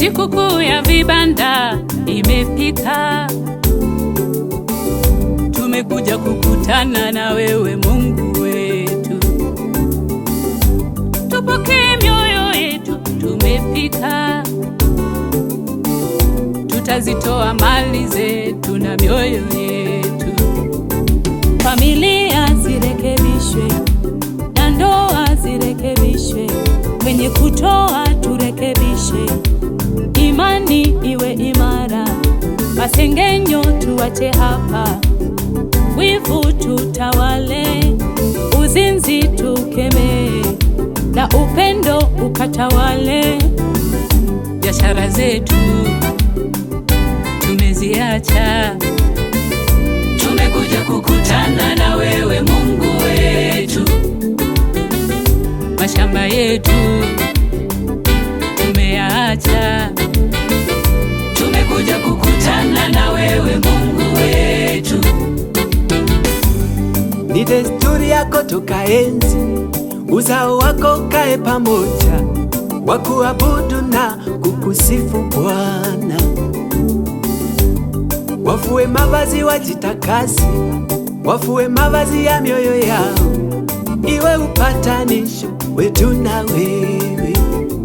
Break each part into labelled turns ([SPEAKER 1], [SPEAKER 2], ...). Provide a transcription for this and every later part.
[SPEAKER 1] Sikukuu ya vibanda imefika, tumekuja kukutana na wewe Mungu wetu, tupokee mioyo yetu, tumefika, tutazitoa mali zetu na mioyo yetu, familia zirekebishwe na ndoa zirekebishwe, kwenye kutoa turekebishe, imani iwe imara, masengenyo tuwache hapa, wivu tutawale, uzinzi tukemee, na upendo ukatawale. Biashara zetu tumeziacha, tumekuja kukutana na wewe Mungu wetu mashamba yetu tumeyaacha, tumekuja kukutana na wewe Mungu wetu.
[SPEAKER 2] Ni desturi yako tukaenzi, uzao wako kae pamoja, wakuabudu na kukusifu Bwana. Wafue mavazi wajitakasi, wafue mavazi ya mioyo yao, iwe upatanisho wetu na wewe.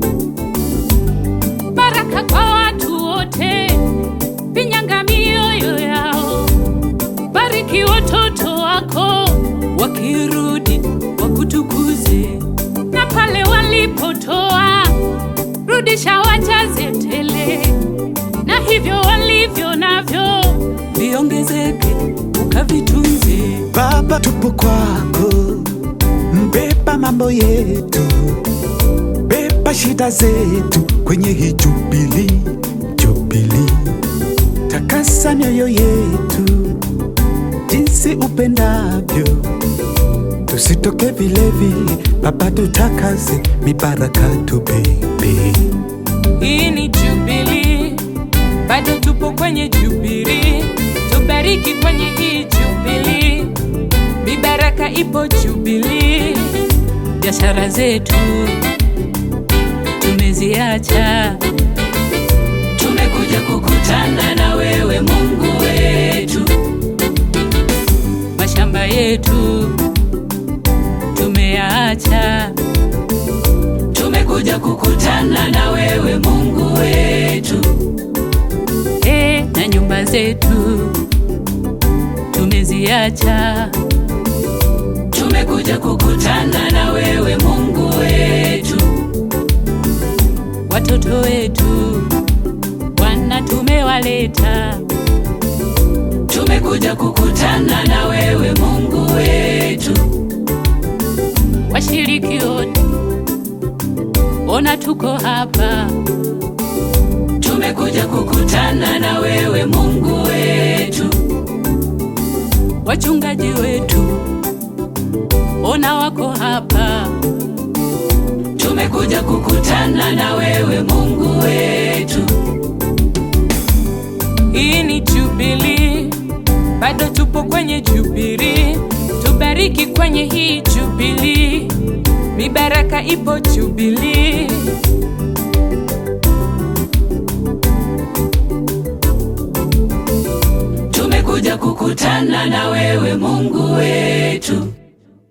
[SPEAKER 1] Baraka kwa watu wote, pinyanga mioyo yao, bariki watoto wako wakirudi, wakutukuze na pale walipotoa, rudisha wajaze tele, na hivyo walivyo navyo viongezeke, ukavitunze.
[SPEAKER 3] Baba, tupo kwako, mbeba mambo yetu, beba shida zetu kwenye hii jubili, jubili. Takasa mioyo yetu jinsi upendavyo, tusitoke vile vile. Baba, tutakase mibaraka tubebe.
[SPEAKER 1] Hii ni Jubilee, bado tupo kwenye Jubilee, tubariki kwenye hii Jubilee, mibaraka ipo Jubilee. Biashara zetu tumeziacha, tumekuja kukutana na wewe Mungu wetu, mashamba yetu tumeyaacha tumekuja kukutana na wewe Mungu wetu, e, na nyumba zetu tumeziacha, tumekuja kukutana na wewe Mungu wetu, watoto wetu Bwana tumewaleta, tumekuja kukutana na wewe Mungu wetu, washiriki wote ona tuko hapa, tumekuja kukutana na wewe Mungu wetu, wachungaji wetu ona wako hapa, tumekuja kukutana na wewe Mungu wetu. Hii ni Jubilee, bado tupo kwenye Jubilee, tubariki kwenye hii Jubilee, mibaraka ipo Jubilee. Tumekuja kukutana na wewe Mungu wetu.